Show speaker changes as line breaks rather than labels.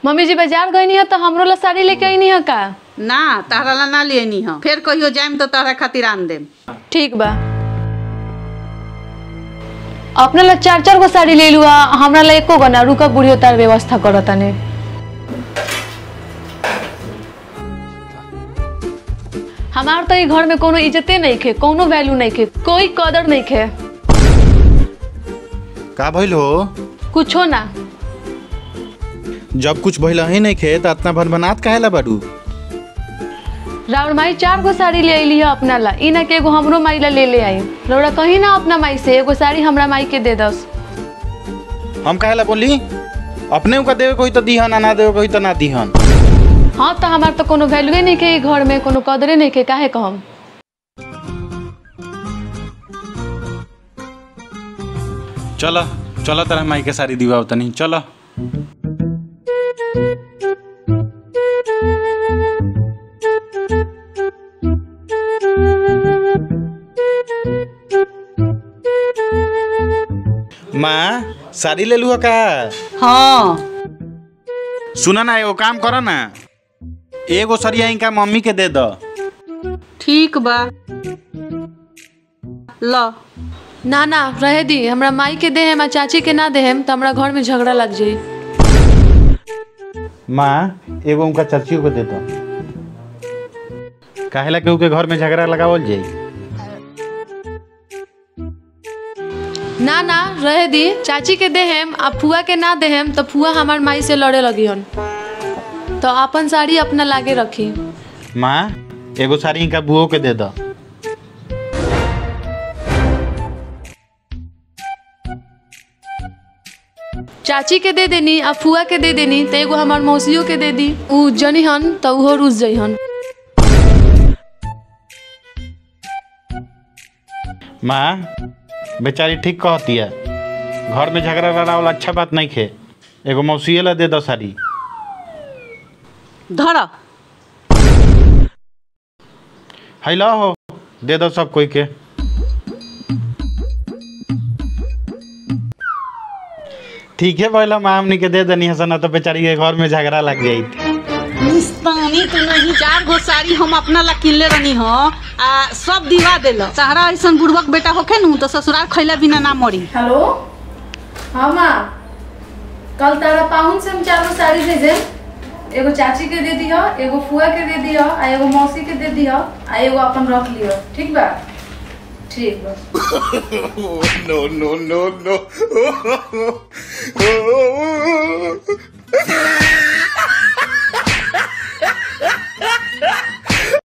Mummy जी बाजार गई है तो हमरो ला साड़ी लेके आई है का
ना तारा ला ना लेनी ह फिर कहियो जाइम तो तारा खातिर आन देम
ठीक बा अपने ला चार चार गो साड़ी ले लुआ हमरा ला एको गो ना रुका बुढ़ियो तार व्यवस्था करत तने हमार तो ई घर में कोनो इज्जते नहीं खे कोनो वैल्यू नहीं खे कोई कदर नहीं खे
का भइल हो
कुछो ना
जब कुछ भइल ही नहीं खे त इतना भनभनात काहेला बाडू
राउर माई चार गो साड़ी ले अली है अपना ला ई ना के एगो हमरो माई ला ले ले आई रौरा कहीं ना अपना माई से एगो साड़ी हमरा माई के दे दस
हम काहेला बोली अपने का देवे कोई तो दीहन आ ना देवे कोई तो ना दीहन
हाँ तो हमार तो कोनो वैल्यूए नहीं के ई घर में कोनो कदरे नहीं के काहे कहम
चल चल तेरा माई के साड़ी दिवाओ तनी चल माँ साड़ी ले लू का
हाँ
सुना ना एगो काम कर ना एगो सरिया इनका मम्मी के दे द
ठीक बा ल
ना ना रहे दी हमरा माई के दे हम चाची के ना दे हम तो हमरा घर में झगड़ा लग जाई
माँ एगो उनका चाचियों को दे दो काहेला केहू के घर में झगड़ा लगावल जाई
ना ना रहे दी चाची के दे हम आ फुआ के ना दे हम तो फुआ हमार माई से लड़े लगी हन तो अपन साड़ी अपना लागे रखी
माँ एगो साड़ी इनका बुओ के दे दो
चाची के दे देनी आ फुआ के दे देनी तो एगो हमार मौसियों के दे दी उ जनी हन तो उहो रुस जई हन
माँ बेचारी ठीक कहती है घर में झगड़ा लड़ावल अच्छा बात नहीं खे एगो मौसिए ला दे दो साड़ी
धर
हैला हो दे दो सब कोई के ठीक है पहला माँ हमनी के दे देनी हसन तो बेचारी के घर में झगड़ा लग जाई
निस्तानी तू नहीं चार गो साड़ी हम अपना ला किनले रहनी ह आ सब दिवा देल तारा ऐसन बुड़बक बेटा होखे नु तो ससुराल खैला बिना ना मरी
हेलो हाँ माँ कल तारा पाहुन से हम चारों साड़ी दे दे एगो चाची के दे दियो एगो फुआ के दे दियो आ एगो मौसी के दे दियो आ एगो अपन रख लियो ठीक बा ठीक बा
no, no, no, no.